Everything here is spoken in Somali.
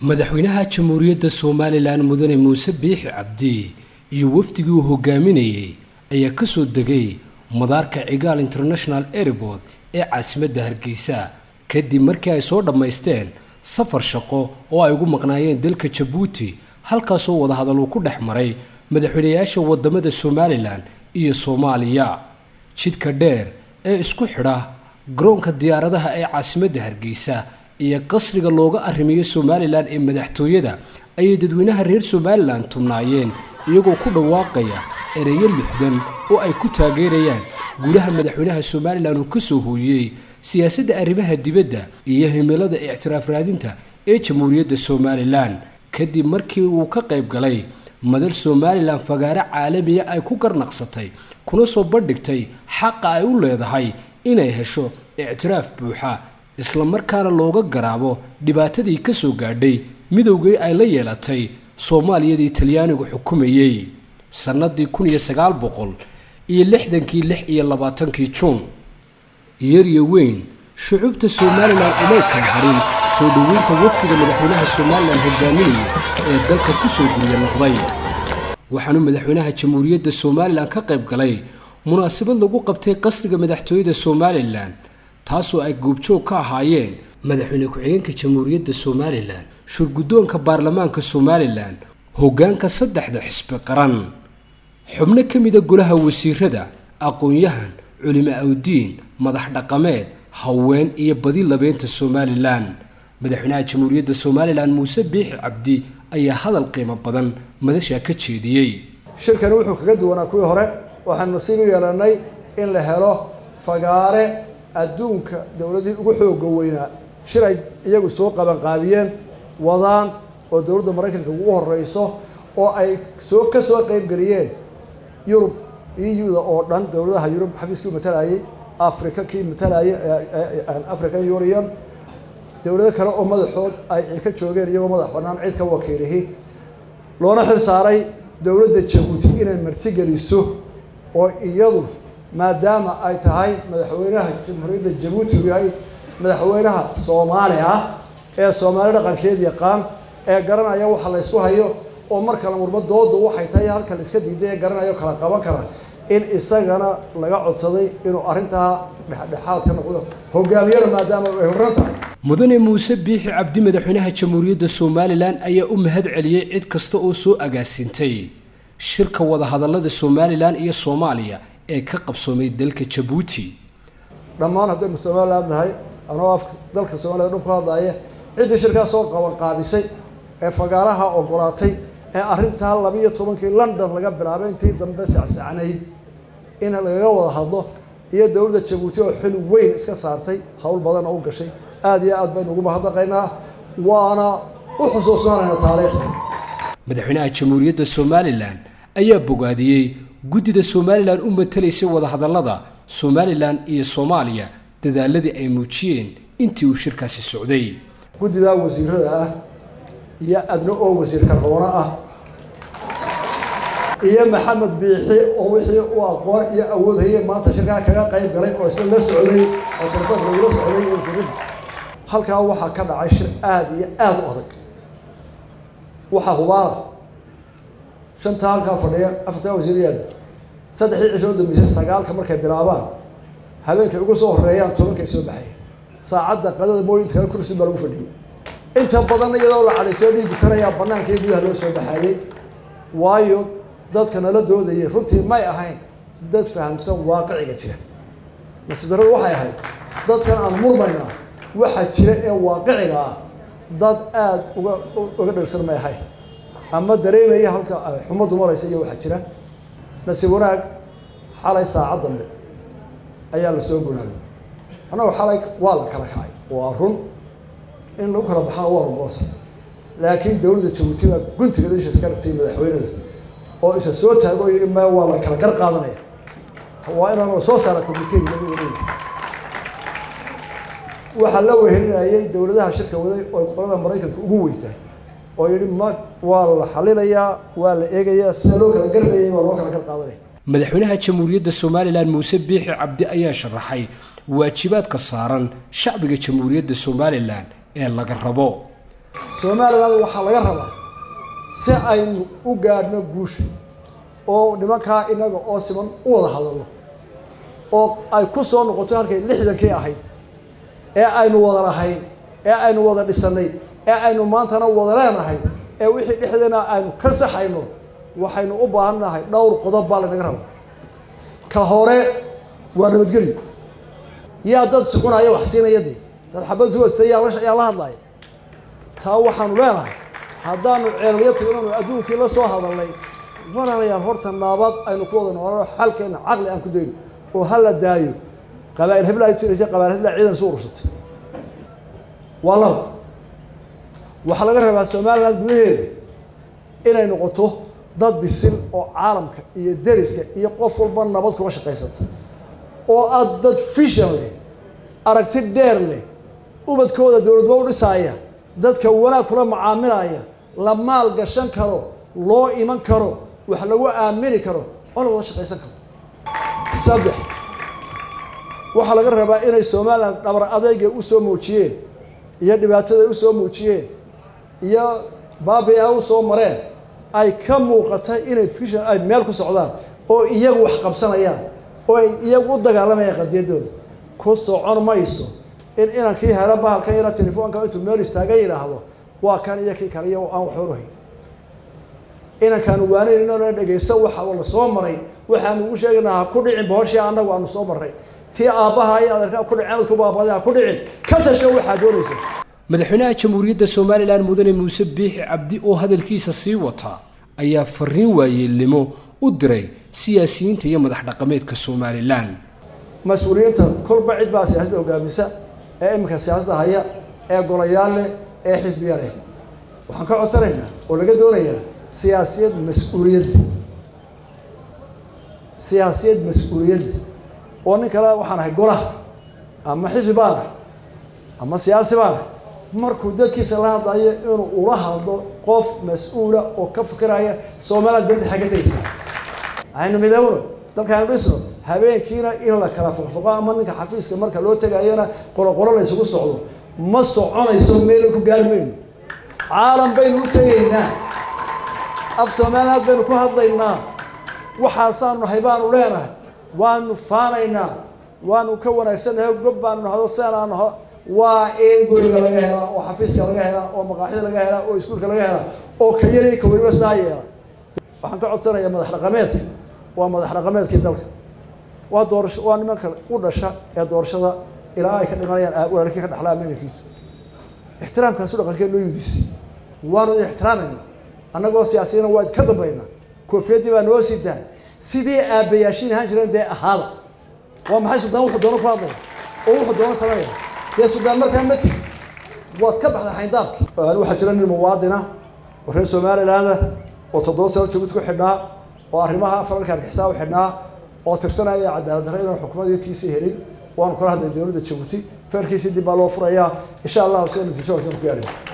madaxweynaha jamhuuriyadda somalilan mudane muuse biixi cabdi iyo wafdigii uu hogaaminayey ayaa ka soo degay madaarka cigaal international airport ee caasimadda hargeysa kadib markii ay soo dhammaysteen safar shaqo oo ay ugu maqnaayeen dalka jabuuti halkaasoo wadahadal uu ku dhex maray madaxweynayaasha wadamada somalilan iyo soomaaliya jidka dheer ee isku xidha garoonka diyaaradaha ee caasimadda hargeysa iyo qasriga looga arrimiyo somalilan ee madaxtooyada ayay dadweynaha reer somalilan tubnaayeen iyagoo ku dhawaaqaya ereyo lixdan oo ay ku taageerayaan gudaha madaxweynaha somalilan uu ka soo hooyey siyaasadda arrimaha dibadda iyo himilada ictiraaf raadinta ee jamhuuriyadda somalilan kadib markii uu ka qayb galay madal somalilan fagaare caalamiya ay ku garnaqsatay kuna soo bandhigtay xaqa ay u leedahay inay hesho ictiraaf buuxa islamarkaana looga garaabo dhibaatadii ka soo gaadhay midowgii ay la yeelatay soomaaliyadii talyaanigu xukumayey sannadii kun iyo sagaal boqol iyo lixdankii lix iyo labaatankii juun yaryo weyn shucuubta somalilan umay kala harin soo dhoweynta wafdiga madaxweynaha somalilan hogaaminaya ee dalka ku soo guriya noqday waxaanu madaxweynaha jamhuuriyadda somalilan ka qayb galay munaasabad lagu qabtay qasriga madaxtooyada somalilan taasoo ay goobjoog ka ahaayeen madaxweyne ku-xigeenka jamhuuriyadda somalilan shurguddoonka baarlamaanka somalilan hoggaanka saddexda xisbi qaran xubno ka mida golaha wasiirada aqoon-yahan culimo awdiin madax dhaqameed haween iyo badi labeynta somalilan madaxweynaha jamhuuriyadda somalilan muuse biixi cabdi ayaa hadal qiimo badan madashaa ka jeediyey shirkani wuxuu kaga duwanaa kuwii hore waxaanu nasiib u yeelanay in la helo fagaare adduunka dowladihii ugu xooga weynaa shir ay iyagu soo qabanqaabiyeen wadaan oo dowladda maraykanka ugu horeyso oo ay soo ka soo qeybgeliyeen yurub eu-da oo dhan dowladaha yurub xafiiskii matalayay africa kii matalayay african union dowlado kale oo madaxood ay ka joogeen iyagoo madax banaan cid ka wakiilihi loona xil saaray dowladda jabuuti inay martigeliso oo iyadu maadaama ay tahay madaxweynaha jamhuuriyadda jabuuti uu yahay madaxweynaha soomaali ah ee soomaali dhaqankeed yaqaan ee garanaya waxa la ysku hayo oo marka la murmo dooda waxay tahay halka la iska diiday ee garanayo kala qaban kara in isagana laga codsaday inuu arrintaa dhexdhexaad ka noqdo hogaamiyada maadaama ay horran tahay mudane muuse biixi cabdi madaxweynaha jamhuuriyadda somalilan ayaa u mahad celiyey cid kasta oo soo agaasintay shirka wadahadallada somalilan iyo soomaaliya ee ka qabsoomay dalka jabuuti dhammaan haddaynu somalilan nahay anoo afka dalka soomaliya dhan ku hadlaya ciddii shirkaas soo qabanqaabisay ee fagaaraha ogolaatay ee arrintaa labiiyo tobankii london laga bilaabay intii dambe sacsacnayd in lagaga wada hadlo iyo dowladda jabuuti oo xil weyn iska saartay howl badan oo u gashay aada iyo aad baynu ugu mahadnaqaynaa waana u xusuusnaanayna taariikhda madaxweynaha jamhuuriyadda somalilan ayaa bogaadiyey guddida somalilan u matalaysay wadahadallada somalilan iyo soomaaliya dadaaladii ay muujiyeen intii uu shirkaasi socday guddidaa wasiirada ah iyo adna oo wasiirka roono ah iyo maxamed biixi oo wixii u aqoon iyo awood hayay maanta shirkaa kaga qayb galay oo isla la socday oo telefoonka lagula socday iyo wasiirada halkaa waxaa ka dhacay shir aada iyo aada u adag waxaa hubaala shantaa halkaa fadhiya afartaa wasiiriyaad saddexdii cisho u dambeysay sagaalka markay bilaabaan habeenkay ugu soo horeeyaan tobankay soo baxaya saacadda qadada mooyinta kale kursi baa lagu fadhiyey inta badan iyadoo la cadhaysoo dhiigu karayaa banaanka iyo gudaha loo soo baxaayey waayo dadka nala doodayay runtii may ahayn dad fahamsan waaqiciga jira nasiib darradu waxay ahayd dadkan aan murmaynaa waxaa jira ee waaqiciga ah dad aada uga uga dhegsan may ahayn ama dareemaya halka xumaddu maraysa iyo waxaa jira nasiib wanaag xalay saacad dambe ayaa la soo gunaaday annagoo xalay waa la kala kacay waa run in lagu kala baxana waa rungoosa laakiin dowladda jabuuti baa guntigeeda isha iska dhigtay madaxweynada oo isa soo taago yii ma waa la kala gar qaadanaya waa inaan soo saara communicate waxaa la wehelinayay dowladaha shirka waday oo qolada maraykanka ugu weyntahay oo yihi ma waa la xalinayaa waa la eegayaa sida loo kala garnayay waa loo kala gar qaadanaya madaxweynaha jamhuuriyadda somalilan muuse biixi cabdi ayaa sharaxay waajibaadka saaran shacbiga jamhuuriyadda somalilan ee laga rabo somaliland waxaa laga rabaa si aynu u gaadhno guusha oo nimankaa inaga oo siman u wada hadalno oo ay ku soo noqoto halkay lixdankii ahayd ee aynu wada lahayn ee aynu wada dhisanay ee aynu maantana wada leenahay ee wixii dhexdeena aynu ka saxayno waxaynu u baahan nahay dhowr qodob baa lanaga raba ka hore waa nabadgelyo yaa dad sucunaya wax siinaya dee dad xabad suwadsa yaa la yaa la hadlaya taa waxaanu leenahay haddaanu ceelyo tagnanu adduunkii la soo hadalnay walaalayaal horta naabad aynu ku wada noolano xalkeena caqli aan ku dayno oo ha la daayo qabaa'il hebla ay tiraysa qabaa'il hebla ciidan isu urursatay waa laba waxaa laga rabaa somaliland gudaheeda inay noqoto dad bisil oo caalamka iyo deriska iyo qof walba nabad kula shaqaysata oo aad dad fishan leh aragti dheer leh ubadkooda dowladba u dhisaaya dadka wanaag kula macaamilaya la maal gashan karo loo iman karo wax lagu aamini karo oo la wada shaqaysan karo saddex waxaa laga rabaa inay somaliland dhabar adeyga usoo muujiyeen iyo dhibaatada usoo muujiyeen iyo baabi a usoo mareen ay ka muuqata inay fishan ay meel ku socdaan oo iyagu wax qabsanayaan oo ay iyagu u dagaalamayaan qadiyadooda ku socon mayso in inankii helo bahalkan yara telefoonka intuu meel istaaga yidhaahdo waa kan iyo kii kale iyo aan waxba lahayn inankaanu waanayn inana dhegaysan waxa la soo maray waxaanu ugu sheegaynaa ha ku dhicin bohoshii annagu aanu soo marray tii aabbaha iyo adeerkaa ku dhicin adku baabada ha ku dhicin ka tasho waxaad doonaysa madaxweynaha jamhuuriyadda somalilan mudane muuse biixi cabdi oo hadalkiisa sii wata ayaa fariin waayeelnimo u diray siyaasiyiinta iyo madax dhaqameedka somalilan mas-uuliyiinta kolba cid baa siyaasadda hogaamisa ee iminka siyaasadda haya ee golayaal leh ee xisbiya leh waxaan ka codsanaynaa oo laga doonayaa siyaasiyad mas-uuliyadda siyaasiyad mas-uuliyadda oo nin kale waxaan ahay golaha ama xisbi baan ah ama siyaasi baan ah markuu dadkiisa la hadlayo inuu ula hadlo qof mas-uula oo ka fikiraya somaliland berta xagga tegaysa aynu midowno dalkaanu dhisno habeenkiina in la kala foqfoqo ama ninka xafiiska marka loo tegayona qoloqolo la isugu socdo ma soconayso meela ku gaari mayno caalam baynu u tegaynaa af somaliland baynu ku hadlaynaa waxaasaanu nahay baanu leenahay waanu faanaynaa waanu ka wanaagsannahay gob baanu nahdo seenaa naho waa in guriga laga helaa oo xafiiska laga helaa oo maqaaxida laga helaa oo iskuulka laga helaa oo ka yari ka weliba saa yeela waxaan ka codsanayaa madax dhaqameedka waa madax dhaqameedkii dalka waa doorasho waa nimanka u dhasha ee doorashada ilaa ay ka dhimanayaan walaalkii ka dhaxlaa meelkiisu ixtiraamkaasu dhaqankeen loo yidisi waanu ixtiraamayna annagoo siyaasiyana waa ka dambaynaa koofiyaddii baa noo sidaa sidii aabbayaashiin ahaan jireen dee ahaada waa maxay suldaan wuxuu doono ku hadlaya oo wuxuu doono sameeya dee suldaan markaa ma tigi waad ka baxday xayndaabki waxaa jira nin muwaadina oo reer somalilaanda oo toddoba sano jabuuti ku xidhnaa oo arrimaha falalka argixisa u xidhnaa oo tirsanaya cadaalad darre inaan xukuumadtiisii helin waanu kala hadlay dowladda jabuuti feerkiisii dib baa loo furayaa insha allahu sida natiijo ku gaadhay